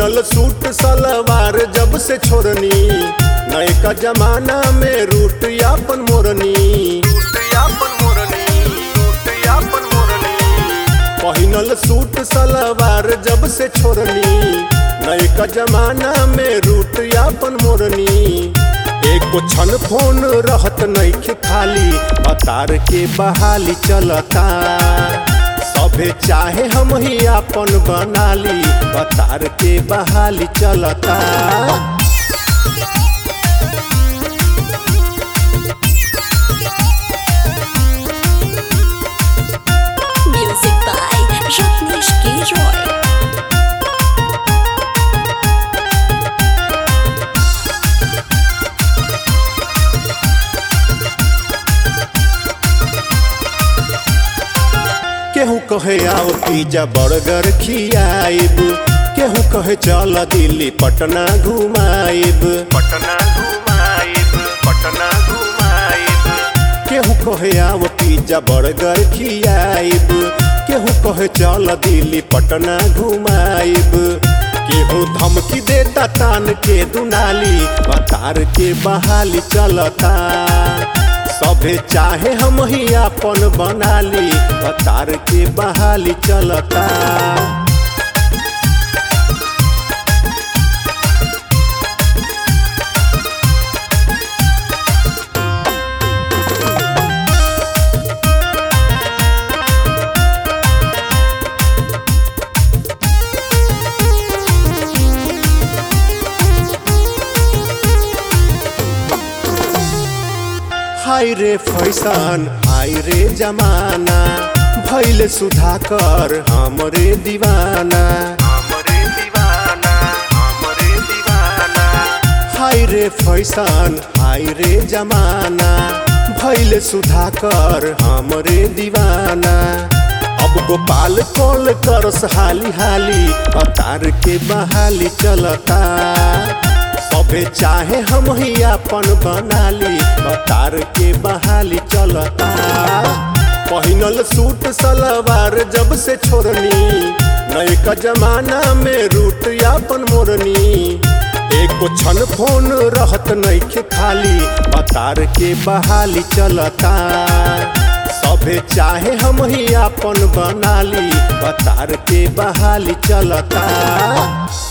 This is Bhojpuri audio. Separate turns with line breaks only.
पहिनल सूट सलवार जब से छोड़नी नए का जमाना में रूट यापन मोरनी पहिनल सूट सलवार जब से छोड़नी नए का जमाना में रूट यापन मोरनी एको क्षण फोन रहत नइखे खाली अतार के बहाली चलता सभे चाहे हम ही आपन बनाली अतार के बहाली चलता
Music by Ratnesh K. Roy.
केहू कहे आओ पिज्जा बर्गर खियाइब केहू कहे चल दिल्ली पटना घुमाइब पटना घुमाइब पटना घुमाइब केहू कहे आओ पिज्जा बर्गर खियाइब केहू कहे चल दिल्ली पटना घुमाइब केहू धमकी देता तान के दुनाली बतार के बहाली चलता सभे चाहे हम ही आपन बनाली अतार के बहाली चलता हाय रे फैशन हाय रे जमाना भैल सुधाकर हमरे दीवाना हमरे दीवाना हमरे दीवाना हाय रे फैशन हाय रे जमाना भैल सुधाकर हमरे दीवाना अब गोपाल कॉल करस हाली हाली अतार के बहाली चलता सभे चाहे हम ही आपन बनाली अतार के बहाली चलता पहिनल सूट सलवार जब से छोड़नी नए का जमाना में रूट यापन मोरनी एको क्षण फोन रहत नइखे खाली अतार के बहाली चलता सभे चाहे हम ही आपन बनाली अतार के बहाली चलता